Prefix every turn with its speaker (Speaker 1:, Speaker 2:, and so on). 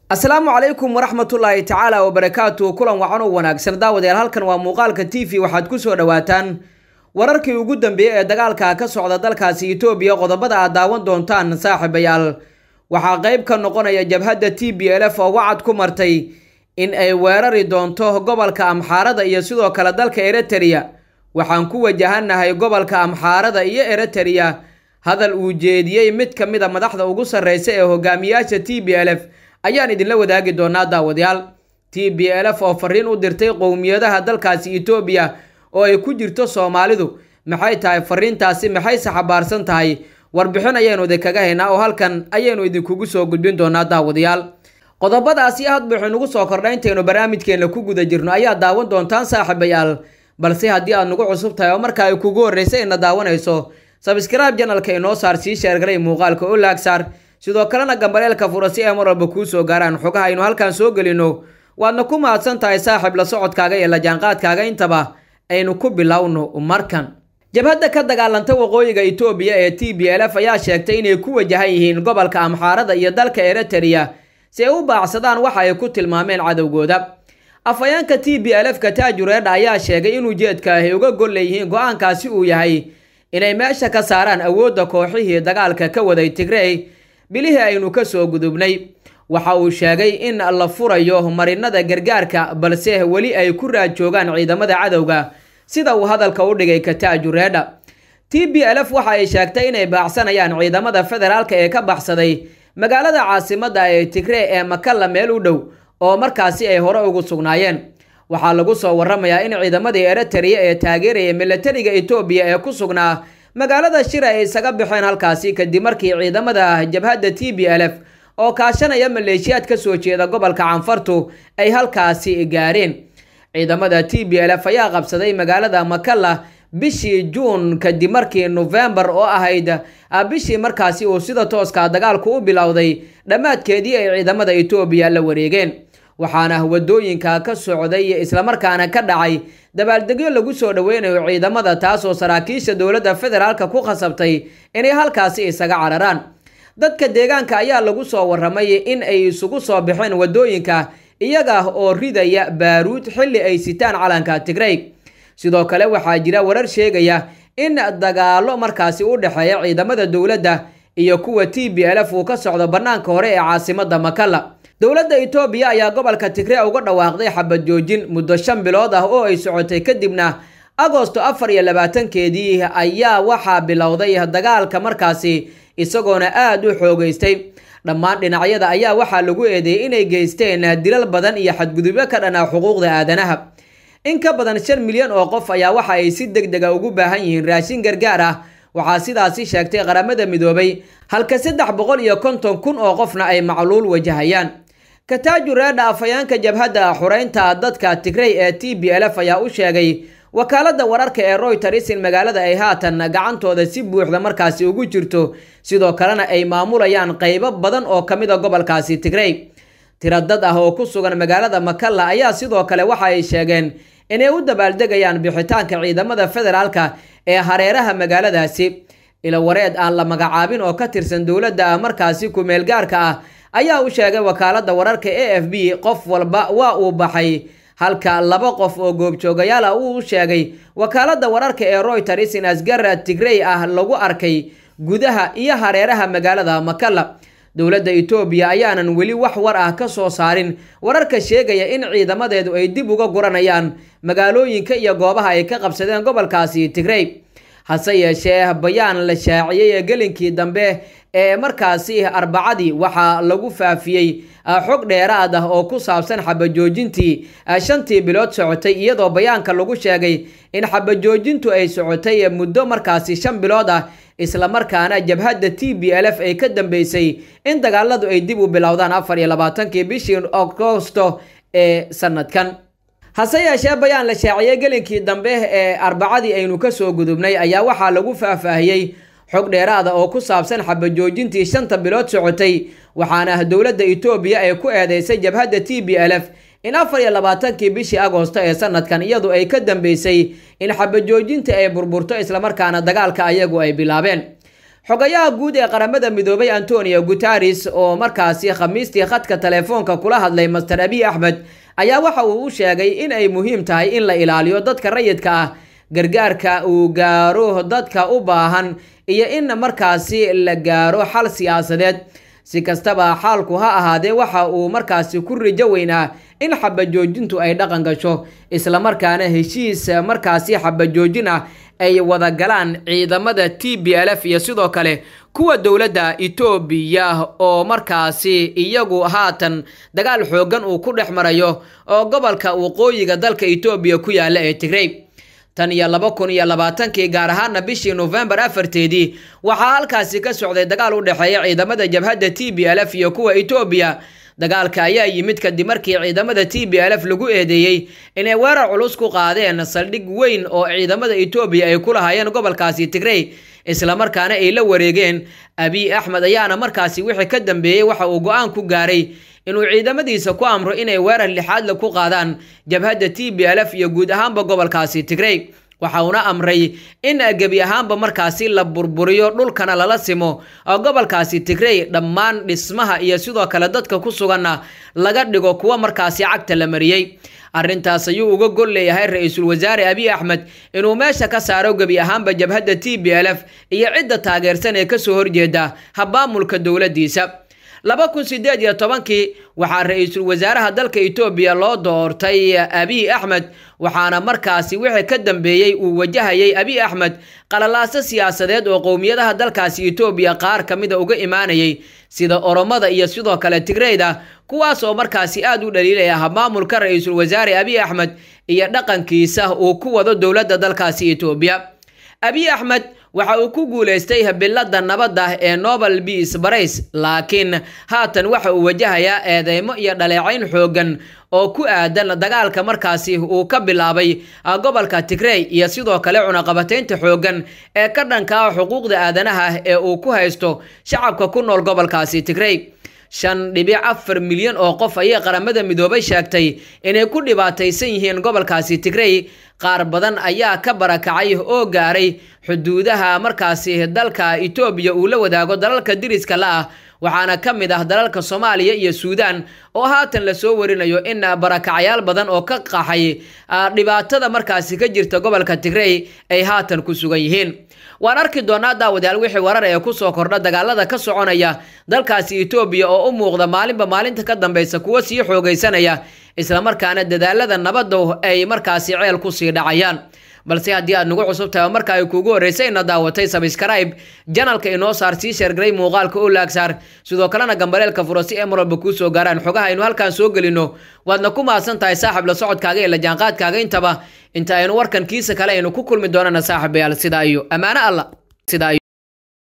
Speaker 1: asalaamu calaykum waraxmatullaahi tacaala wabarakaatu kulan wacan oo wanaagsan daawadayaal halkan waa muuqaalka t v waxaad ku soo dhowaataan wararkii ugu dambeeyey ee dagaalka ka socda dalkaasi itoobiya qodobada aad daawan doontaan saaxiibayaal waxaa qayb ka noqonaya jabhadda t b l f oo wacad ku martay in ay weerari doonto gobolka amxaarada iyo sidoo kale dalka eritrea waxaan ku wajahanahay gobolka amxaarada iyo eritrea hadal uu jeediyey mid ka mid a madaxda ugu sarreysa ee hogaamiyaasha t b l f ayaan idinla wadaagi doonaa daawadayaal t b l f oo fariin u dirtay qowmiyadaha dalkaasi etoobiya oo ay ku jirto soomaalidu maxay tahay fariintaasi maxayse xabaarsan tahay warbixin ayaynu idinkaga haynaa oo halkan ayaynu idinkugu soo gudbin doonaa daawadayaal qodobadaasi hadba waxaynugu soo kordha intaynu barnaamijkeena ku guda jirno ayaa daawan doontaan saaxiibayaal balse haddii aad nagu cusub tahay oo marka ay kugu horreysay ina daawanayso sabskraibe janalka inoo saar sii sheergalay muuqaalka oo laagsaar sidoo kalena gambaleelka fura si ay mar walba kuu soo gaaraan xogaha aynu halkan soo gelino waadna ku mahadsan tahay saaxiib la socodkaaga iyo la jaanqaadkaaga intaba aynu ku bilowno markan jabhadda ka dagaalanta waqooyiga itoobiya ee t b l f ayaa sheegtay inay ku wajahan yihiin gobolka amxaarada iyo dalka eritrea si ay u baacsadaan waxa ay ku tilmaameen cadowgooda afhayeenka t b l f ka taajureedha ayaa sheegay in ujeedka ay uga gol leeyihiin go-aankaasi uu yahay inay meesha ka saaraan awoodda kooxihii dagaalka ka waday tigrey bilihii aynu ka soo gudubnay waxa uu sheegay in la furayo marinada gargaarka balse weli ay ku raad joogaan ciidamada cadowga sida uu hadalka u dhigay kataajureedha t b l f waxa ay sheegtay inay baacsanayaan ciidamada federaalka ee ka baxsaday magaalada caasimada ee tigree ee makalla meel u dhow oo markaasi ay hore ugu sugnaayeen waxaa lagu soo waramayaa in ciidamadii eritrea ee taageeraya milatariga etoobiya ee ku sugnaa magaalada shira ay isaga baxeen halkaasi kadib markii ciidamada jabhadda t b l f oo kaashanaya maleeshiyaad ka soo jeeda gobolka canfartu ay halkaasi gaareen ciidamada t b l f ayaa qabsaday magaalada makalla bishii juun kadib markii nofembar oo ahayd bishii markaasi uu sida tooska dagaalku u bilowday dhammaadkeedii ay ciidamada etoobiya la wareegeen waxaana wadooyinka ka socday islamarkaana ka dhacay dabaaldegyo lagu soo dhoweynayo ciidamada taasoo saraakiisha dowladda federaalka ku khasabtay inay halkaasi isaga cararaan dadka deegaanka ayaa lagu soo waramay in ay isugu soo baxeen wadooyinka iyaga oo ridaya baaruud xilli ay sitaan calanka tigrey sidoo kale waxaa jira warar sheegaya in dagaalo markaasi u dhexeeya ciidamada dowladda iyo kuwa t b l f uu ka socdo bannaanka hore ee caasimada makalla dowladda etoobiya ayaa gobolka tigree uga dhawaaqday xabad joojin muddo shan bilood ah oo ay socotay kadibna agosto afar iyo labaatankeedii ayaa waxaa bilowday dagaalka markaasi isagoona aada u xoogeystay dhammaan dhinacyada ayaa waxaa lagu eedeeyey inay geysteen dilal badan iyo xadgudubyo ka dhanaa xuquuqda aadanaha in ka badan shan milyan oo qof ayaa waxa ay si deg dega ugu baahan yihiin raashin gargaar ah waxaa sidaasi sheegtay qaramada midoobay halka saddex boqol iyo konton kun oo qofna ay macluul wajahayaan kataajureedha afhayeenka jabhadda xureynta dadka tigrey ee t b l f ayaa u sheegay wakaaladda wararka ee royters in magaalada ay haatan gacantooda si buuxda markaasi ugu jirto sidoo kalena ay maamulayaan qaybo badan oo ka mid a gobolkaasi tigrey tiro dad ah oo ku sugan magaalada makalla ayaa sidoo kale waxa ay sheegeen inay u dabaaldegayaan bixitaanka ciidamada federaalka ee hareeraha magaaladaasi ilawareed aan la magacaabin oo ka tirsan dowladda markaasi ku-meel gaarka ah ayaa u sheegay wakaaladda wararka a f b qof walba waa uu baxay halka laba qof oo goobjoogayaal ah uu sheegay wakaaladda wararka ee royters in asgar tigrey ah lagu arkay gudaha iyo hareeraha magaalada makalla dowladda etoobiya ayaanan weli wax war ah ka soo saarin wararka sheegaya in ciidamadeedu ay dib uga guranayaan magaalooyinka iyo goobaha ay ka qabsadeen gobolkaasi tigrey hase yeeshee bayaan la shaaciyey ee gelinkii dambe ee markaasi arbacadii waxaa lagu faafiyey xog dheeraad ah oo ku saabsan xabajoojintii shantii bilood socotay iyadoo bayaanka lagu sheegay in xabajoojintu ay socotay muddo markaasi shan bilood ah islamarkaana jabhadda t b l f ay ka dambeysay in dagaaladu ay dib u bilowdaan afar iyo labaatankii bishii agosto ee sanadkan hase yeeshee bayaan la shaaciyey gelinkii dambe ee arbacadii aynu kasoo gudubnay ayaa waxaa lagu faahfaahiyey xog dheeraada oo ku saabsan xabajoojintii shanta bilood socotay waxaana dowladda etoobiya ay ku eedeysay jabhadda t b l f in afar iyo labaatankii bishii agoosto ee sanadkan iyadu ay ka dambeysay in xabajoojinta ay burburto islamarkaana dagaalka ayagu ay bilaabeen xogayaha guud ee qaramada midoobay antonio guteres oo markaasi khamiistii khadka telefoonka kula hadlay master abiy axmed ayaa waxa uu u sheegay in ay muhiim tahay in la ilaaliyo dadka rayidka ah gargaarka uu gaaro dadka u baahan iyo in markaasi la gaaro xal siyaasadeed si kastaba xaalku ha ahaadee waxa uu markaasi ku rijo weynaa in xabajoojintu ay dhaqan gasho islamarkaana heshiis markaasi xabajoojin ah ay wada galaan ciidamada t b l f iyo sidoo kale kuwa dowladda etoobiya oo markaasi iyagu haatan dagaal xoogan uu ku dhex marayo oo gobolka waqooyiga dalka etoobiya ku yaala ee tigrey tan iyo laba kun iyo labaatankii gaar ahaana bishii nofembar afarteedii waxaa halkaasi ka socday dagaal u dhexeeya ciidamada jabhadda t b l f iyo kuwa etoobiya dagaalka ayaa yimid kadib markii ciidamada t b l f lagu eedeeyey inay weerar culus ku qaadeen saldhig weyn oo ciidamada etoobiya ay ku lahaayeen gobolkaasi tigrey islamarkaana ay la wareegeen abiy axmed ayaana markaasi wixii ka dambeeyey waxa uu go-aan ku gaaray inuu ciidamadiisa ku amro inay weerar lixaadle ku qaadaan jabhadda t b l f iyo guud ahaanba gobolkaasi tigrey waxa uuna amray in gebi ahaanba markaasi la burburiyo dhulkana lala simo gobolkaasi tigrey dhammaan dhismaha iyo sidoo kale dadka ku suganna laga dhigo kuwa markaasi cagta la mariyey arrintaas ayuu uga gol leeyahay ra-iisul wasaare abiy axmed inuu meesha ka saaro gebi ahaanba jabhadda t b l f iyo cidda taageersan ee kasoo horjeeda habaamulka dowladdiisa laba kun sideed iyo tobankii waxaa ra-iisul wasaaraha dalka etoobiya loo doortay abiy axmed waxaana markaasi wixii ka dambeeyey uu wajahayay abiy axmed qalalaaso siyaasadeed oo qowmiyadaha dalkaasi etoobiya qaar ka mida uga imaanayay sida oromada iyo sidoo kale tigreyda kuwaas oo markaasi aada u dhaliilaya maamulka ra-iisul wasaare abiy axmed iyo dhaqankiisa uu ku wado dowladda dalkaasi etoobiya abiy axmed waxa uu ku guulaystay bilada nabadda ee nobel beas barays laakiin haatan waxa uu wajahayaa eedeymo iyo dhaleecayn xoogan oo ku aadan dagaalka markaasi uu ka bilaabay gobolka tigrey iyo sidoo kale cunaqabataynta xoogan ee ka dhanka ah xuquuqda aadanaha ee uu ku haysto shacabka ku nool gobolkaasi tigrey shan dhibic afar milyan oo qof ayay qaramada midoobay sheegtay inay ku dhibaataysan yihiin gobolkaasi tigrey qaar badan ayaa ka barakacay oo gaaray xuduudaha markaasi dalka etoobiya uu la wadaago dalalka diriska la ah waxaana ka mid ah dalalka soomaaliya iyo suudaan oo haatan lasoo warinayo in barakacyaal badan oo ka qaxay dhibaatada markaasi ka jirta gobolka tigrey ay haatan ku sugan yihiin waan arki doonaa daawadayaal wixii warar ee kusoo kordha dagaalada ka soconaya dalkaasi etoobiya oo u muuqda maalinba maalinta ka dambeysa kuwa sii xoogaysanaya islamarkaana dadaalada nabadda ay markaasi ceel kusii dhacayaan balse haddii aad nagu cusub tahay oo marka ay kuugu horreysay ina daawatay sabskrayb janalka inoo saar sii sheergaray muuqaalka oo laagsaar sidoo kalena gambaleelka furo si ay mar walba kuu soo gaaraan xogaha aynu halkaan soo gelino waadna ku mahadsan tahay saaxib la socodkaaga ee la jaanqaadkaaga intaba inta aynu warkan kiisa kale aynu ku kulmi doonana saaxibayaal sidaa iyo ammaano alla sidaa